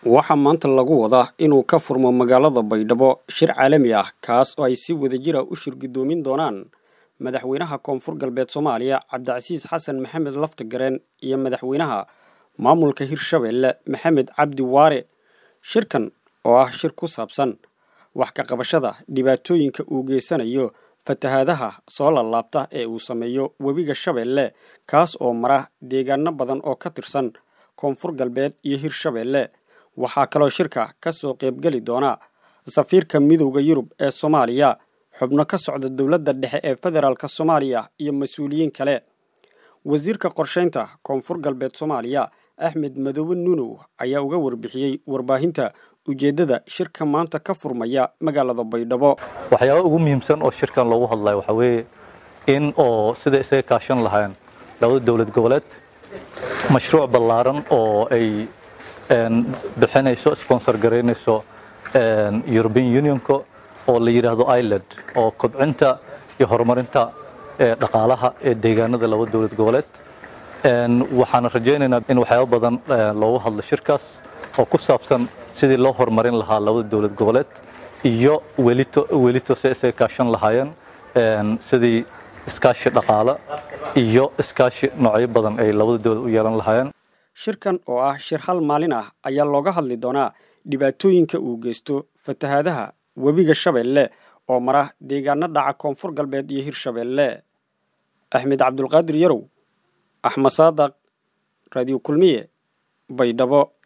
waxaa maanta lagu wadaa inuu ka furmo magaalada baydhabo shir caalami ah kaas oo ay si wadajira u shirgudoomin doonaan madaxweynaha koonfur galbeed soomaaliya cabdicasiis xasan maxamed laftagareen iyo madaxweynaha maamulka hirshabeelle maxamed cabdi waare shirkan oo ah shir ku saabsan wax ka qabashada dhibaatooyinka uu geysanayo fatahaadaha soo laalaabta ee uu sameeyo webiga shabeelle kaas oo mara deegaano badan oo ka tirsan koonfur galbeed iyo hirshabeelle waxaa kaloo shirka ka soo qaybgeli doona safiirka midowda yurub ee soomaaliya xubno ka socda dowladda dhexe ee federaalk soomaaliya iyo mas-uuliyiin kale wasiirka qorshaynta koonfur galbeed soomaaliya axmed madoobe nuunow ayaa uga warbixiyey warbaahinta ujeeddada shirka maanta ka furmaya magaalada baydhabo waxyaaba ugu muhiimsan oo shirkan loogu hadlayo waxaa weeye in oo sida isaga kaashan lahayn labada dowlad goboleed mashruuc ballaaran oo ay bixinayso sponsor garaynayso european unionka oo la yidhaahdo iland oo kobcinta iyo horumarinta dhaqaalaha ee deegaanada laba dowlad goboleed waxaana rajaynaynaa in waxyaaba badan loogu hadlo shirkaas oo ku saabsan sidii loo horumarin lahaa labada dowlad goboleed iyo welito welito si isaga kaashan lahaayeen sidii iskaashi dhaqaale iyo iskaashi noocyo badan ay labada dowlad u yeelan lahaayeen shirkan oo ah shir hal maalin ah ayaa looga hadli doonaa dhibaatooyinka uu geysto fatahaadaha webiga shabeelle oo mara deegaano dhaca koonfur galbeed iyo hirshabeelle axmed cabdulqaadir yarow axmed saadaq raadiyo kulmiye baydhabo